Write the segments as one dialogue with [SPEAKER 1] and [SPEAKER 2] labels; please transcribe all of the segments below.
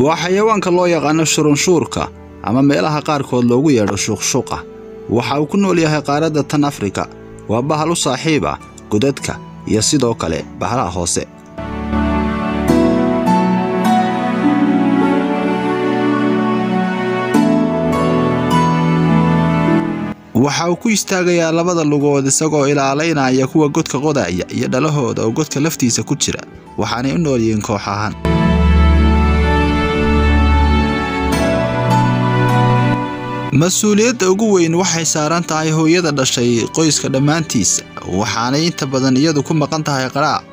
[SPEAKER 1] waa xayawaanka loo yaqaano shurunshuurka ama meelaha qaarkood loogu yeedho shuuqshuuqa waxa uu ku nool yahay qaaradda tan afrika waa bahal u saaxiib ah godadka iyo sidoo kale bahalaha hoose waxa uu ku istaagayaa labada lugood isagoo ilaalaynaya kuwa godka qodaya iyo dhalahooda oo godka laftiisa ku jira waxaanay u nool yihiin koox ahaan mas-uuliyadda ugu weyn waxay saaran tahay hooyada dhashay qoyska dhammaantiisa waxaanay inta badan iyadu ku maqan tahay qaraab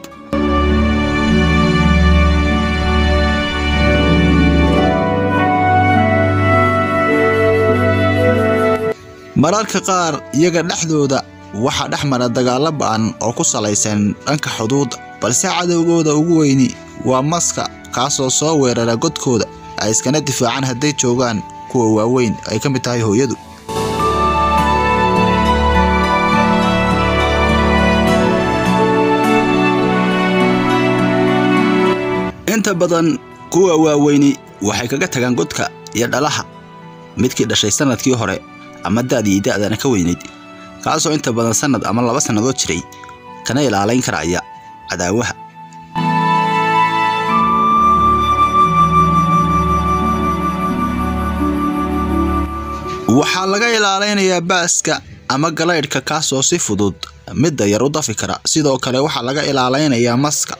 [SPEAKER 1] mararka qaar iyaga dhexdooda waxaa dhex mara dagaalo ba'an oo ku salaysan dhanka xuduudda balse cadowgooda ugu weyni waa maska kaasoo soo weerara godkooda ay iskana difaacaan hadday joogaan kuwa waaweyn ay ka mid tahay hooyadu inta badan kuwa waaweyni waxay kaga tagaan godka iyo dhalaha midkii dhashay sannadkii hore ama da'dii da'dana ka weynayd kaasoo inta badan sannad ama laba sannadood jiray kana ilaalayn karaya cadaawaha waxaa laga ilaalaynayaa baaska ama galaydhka kaasoo si fudud midda yar u dafi kara sidoo kale waxaa laga ilaalaynayaa maska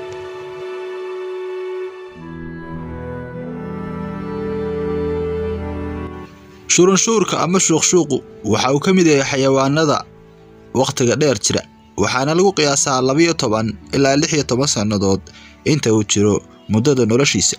[SPEAKER 1] shurunshuurka ama shuuqshuuqu waxa uu ka mid yahay xayawaanada wakhtiga dheer jira waxaana lagu qiyaasaa labiyo toban ilaa lix iyo toban sannadood inta uu jiro muddada noloshiisa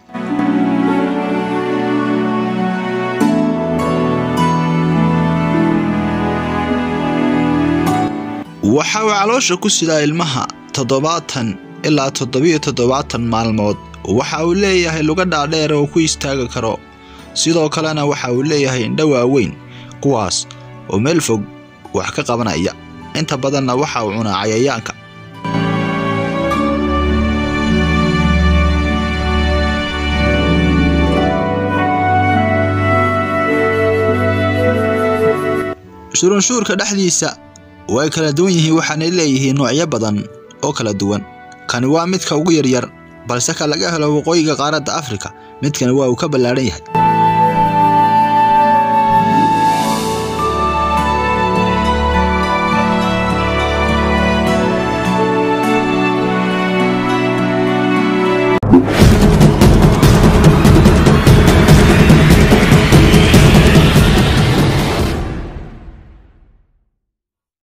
[SPEAKER 1] waxa uu caloosha ku sidaa ilmaha toddobaatan ilaa toddobiyo toddobaatan maalmood waxa uu leeyahay luga dhaadheer oo ku istaagi karo sidoo kalena waxa uu leeyahay indho waaweyn kuwaas oo meel fog wax ka qabanaya inta badanna waxa uu cunaa cayayaanka shurunshuurka dhexdiisa way kala duwan yihiin waxaanay leeyihiin noocyo badan oo kala duwan kani waa midka ugu yaryar balse ka laga helo waqooyiga qaaradda afrika midkani waa uu ka ballaadhan yahay